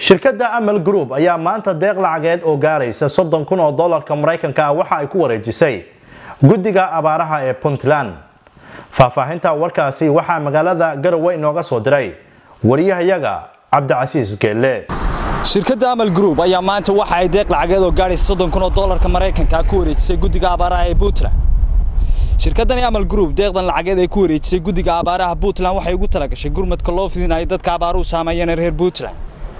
shirkadda amal group ayaa maanta deeq lacageed oo gaaraysa soddon kun oo dollarka maraykanka ah waxa ay ku wareejisay guddiga abaaraha ee puntland faahfaahinta warkaasi waxaa magaalada garowe inooga soo diray wariyahayaga cabdicasiis geelle shirkadda amal group ayaa maanta waxa ay deeq lacageed oo gaadhaysa soddon kun oo dollarka maraykanka ku wareejisay guddiga abaaraha ee puntland shirkaddani amal group deeqdan lacageed ay ku wareejisay guddiga abaaraha puntland waxay ugu talagashay gurmadka loo fidinayo dadka abaaruhu saameeyeen ee reer puntland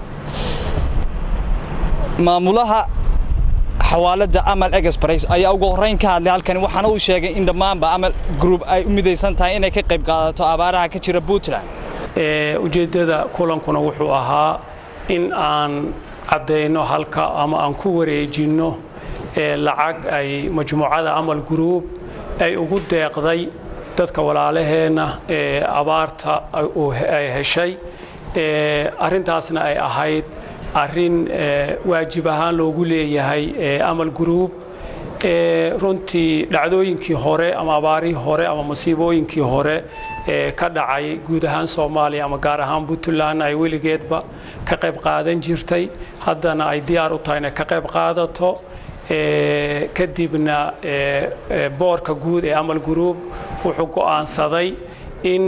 maamulaha xawaalada amal express ayaa ugu horreyn ka hadlay halkani waxaana uu sheegay in dhammaanba amal group ay u midaysan tahay inay ka qayb qaadato abaaraha ka jira puntland ujeeddada kulankuna wuxuu ahaa in aan caddayno halka ama aan ku wareejinno lacag ay majmuucada amal group ay ugu deeqday dadka walaalaheenna ee abaarta ay heshay arrintaasna ay ahayd arrin waajib ahaan loogu leeyahay amal group runtii dhacdooyinkii hore ama abaarihii hore ama masiibooyinkii hore ee ka dhacay guud ahaan soomaaliya ama gaar ahaan puntland ay weligeedba ka qayb qaadan jirtay haddana ay diyaar u tahay inay ka qayb qaadato kadibna boorka guud ee amal group wuxuu go'aansaday in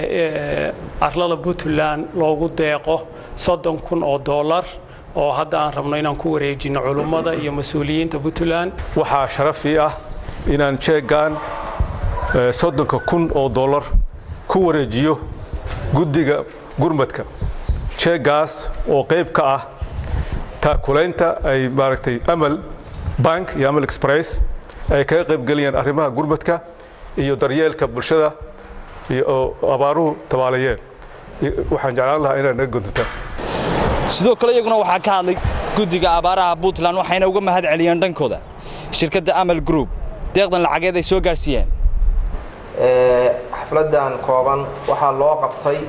arlada puntland loogu deeqo soddon kun oo dollar oo hadda aan rabno inaan ku wareejino culummada iyo mas-uuliyiinta puntland waxaa sharafii ah inaan jeegaan soddonka kun oo dollar ku wareejiyo guddiga gurmadka jeegaas oo qayb ka ah taakulaynta ay maaragtay amal bank iyo amal express ay kaga qaybgeliyaan arrimaha gurmadka iyo daryeelka bulshada oo abaaruhu tabaalayeen waxaan jeclaan lahaa inaad naga guntataan sidoo kale iyaguna waxaa ka hadlay guddiga abaaraha puntland waxayna uga mahad celiyeen dhankooda shirkadda amal group deeqdan lacageed ay soo gaarsiiyeen xafladdan kooban waxaa loo qabtay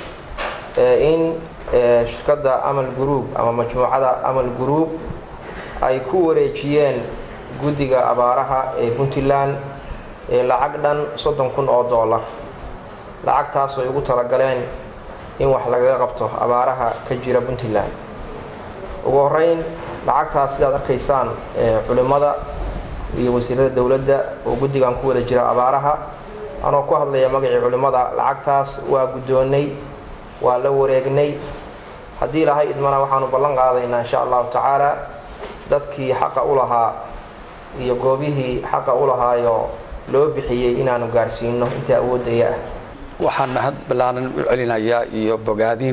in shirkadda amal group ama majmuucada amal group ay ku wareejiyeen guddiga abaaraha ee puntland lacag dhan soddon kun oo dollar lacagtaas ay ugu talagaleen in wax lagaga qabto abaaraha ka jira puntland ugu horeyn lacagtaas sidaad arkaysaan culimmada iyo wasiirada dowladda oo guddigan ku wada jira abaaraha anoo ku hadlaya magacii culimmada lacagtaas waa guddoonnay waa la wareegnay haddii lahay idmana waxaanu ballan qaadaynaa insha allahu tacaala dadkii xaqa u lahaa iyo goobihii xaqa u lahaayo loo bixiyey inaanu gaarsiino inta awoodaya ah waxaan mahad ballaaran u celinayaa iyo bogaadin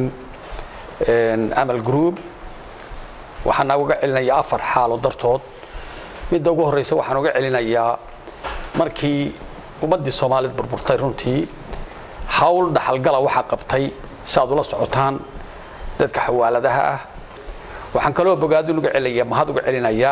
amal group waxaan uga celinayaa afar xaalo dartood midda ugu horreysa waxaan uga celinayaa markii ummaddii soomaaliyeed burburtay runtii hawl dhaxalgala waxaa qabtay si aad ula socotaan dadka xawaaladaha ah waxaan kaloo bogaadin uga celinaya mahad uga celinayaa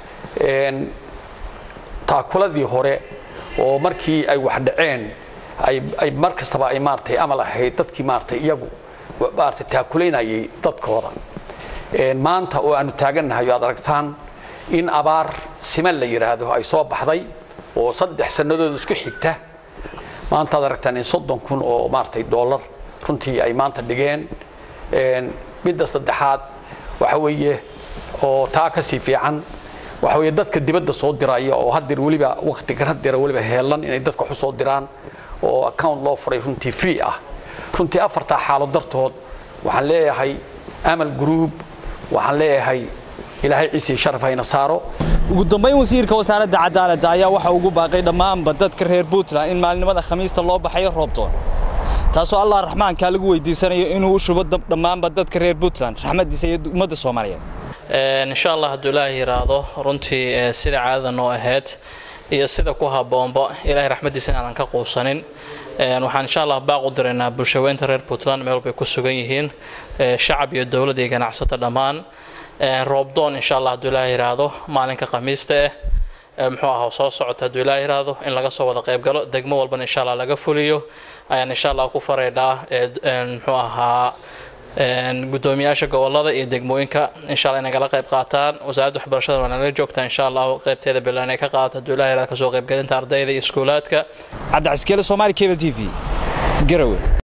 taakuladii hore oo markii ay wax dhaceen ay mar kastaba ay maaratay amal ahayd dadkii maaratay iyagu maaratay taakulaynayay dadkooda maanta oo aanu taagannahay o aad aragtaan in abaar siman la yidhaahdo ay soo baxday oo saddex sannadood isku xigta maanta aad aragtaan in soddon kun oo maaratay dollar runtii ay maanta dhigeen midda saddexaad waxa weeye oo taa ka sii fiican waxa weeye dadka dibadda soo diraya oo haddeer weliba wakhtigan haddeera weliba heelan inay dadka waxu soo diraan oo account loo furay runtii free ah runtii afartaa xaalo dartood waxaan leeyahay amal group waxaan leeyahay ilaahay ciisii sharaf hayna saaro ugu dambayn wasiirka wasaaradda cadaaladda ayaa waxa ugu baaqay dhammaanba dadka reer puntland in maalinimada khamiista loo baxayo roobdoon taasoo allah raxmaankaa lagu weydiisanayo inuu u shubo dhammaanba dadka reer puntland raxmaddiisa iyo ummadda soomaaliyeed insha allah hadduu ilaahay yidhaahdo runtii sida caadada noo ahayd iyo sida ku habboonba ilaahay raxmaddiisa inaanan ka quusanin waxaan insha allah baaq u diraynaa bulshaweynta reer puntland meel walbay ku sugan yihiin shacab iyo dowlad iyo ganacsato dhammaan roobdoon insha allah hadduu ilaahay yidhaahdo maalinka khamiista ah muxuu ahaa soo socota hadduu ilaahay yidhaahdo in laga soo wada qaybgalo degmo walbana insha allah laga fuliyo ayaan insha allah ku faraydhaa muxuu ahaa gudoomiyaasha gobolada iyo degmooyinka insha allah inay kala qayb qaataan wasaaradda waxbarashada waa nala joogtaa insha allah qaybteeda bilan ay ka qaadato hadduu ilaahay yidhaahdo kasoo qaybgelinta ardayda iyo iskuulaadka cabdicaskeele soomaali cable t v garowe